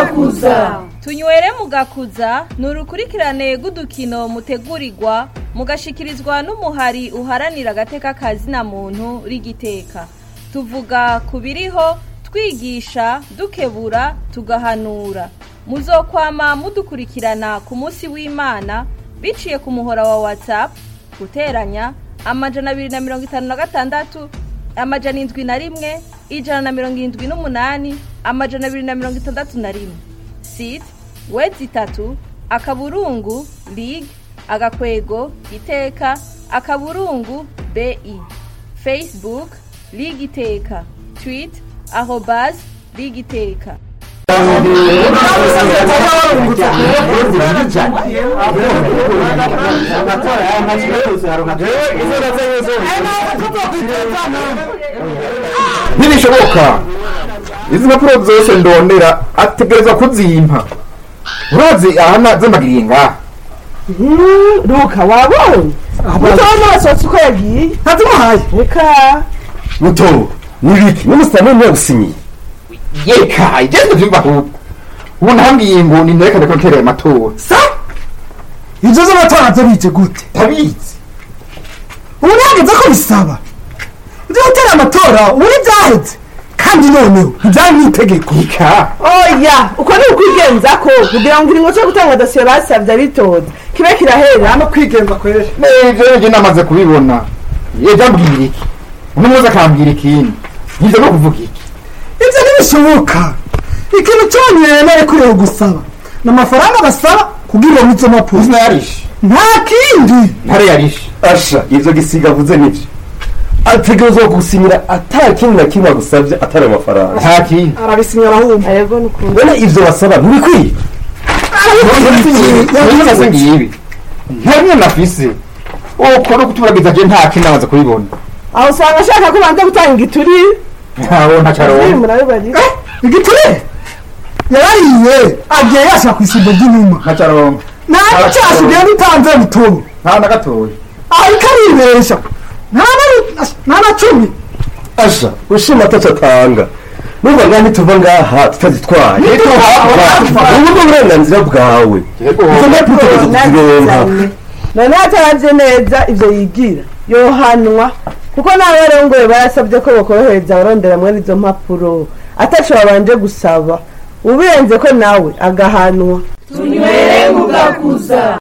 mugakuza tunywere mugakuza ni urukurikirane rw'udukino mutegurirwa mugashikirizwa n'umuhari uharanira agateka kazina muntu rigiteka tuvuga ku biriho twigisha dukebura tugahanura muzokwama mudukurikirana ku munsi w'imana biciye ku muhora wa whatsapp guteranya amajana abiri na mirongo itanu na gatandatu amajana indwi na rimwe ijana na mirongo irindwi n'umunani amajana abiri na mirongo itandatu na rimwe site wedi itatu akaburungu lig agakwego iteka akaburungu bi facebook lig iteka twit arobas lig iteka ntibishoboka izi mpapuro zose ndondera ategerezwa kuzimpa urazi aha zimagiriye ngaha ruka wabonye mutomo wasohotse uko yagiye ntazimuhaye reka muto nibiki n'umusitani niwe gusinyiye yeka igeze vyumva ahubwo ubu ntambwiye ngo ninterekane ko ntereye amatora sa ibyo z'amatora byo bije gute tabizi ubu ntihageze ko bisaba ibyo gutera amatora ubu ntibyaheze kandi noneho ntibyari n'itegeko ika oya uko ni ukwigenza ko kugira ngo ikiringo cyo gutanga dosiye basabye abitoza kibe kirahera no kwigenza kwere ivyo nje namaze kubibona yeje ambwira iki uno muzi akambwira ikindi nivyo no kuvuga iki ibyo ntibishoboka ikintu cyonyine nari kureba gusaba ni amafaranga basaba kugira ngo izo mpapuro izina yarishe nta kindi ntare yarishe asha ivyo gisiga avuze nivyo ategerezwa gusinyira ata kintu na kimwe agusavye atari amafaranga nta kindi arabisinya arahumva yego ni ukuri mbona ivyo basaba ntibikwiye ntibimaze ngibi nta nyine nafise uko no kuturagiza je nta kindi namaze kubibona aho usanga ashaka ko banza gutanga igituri ntawo ntacaronka murabibarira igiture yarariye agiye yashaka ku isimbo ry'inyuma ntacaronka nta cyasigaye n'itanze mutobo nta na gatoya ariko aribesha nta na- nta na cumi asha ushima ataco atanga nubwo ngani tuva ngaha tutazitwaye ubu ni uburenganzira bwawe izo mpapuro utegerezwa kuzironka none ataravye neza ivyo yigira yohanwa kuko nawe rero ngo barasabye ko bakorohereza abarondera mwene izo mpapuro ataco babanje gusaba ubirenze ko nawe agahanwa tunywere mugakuza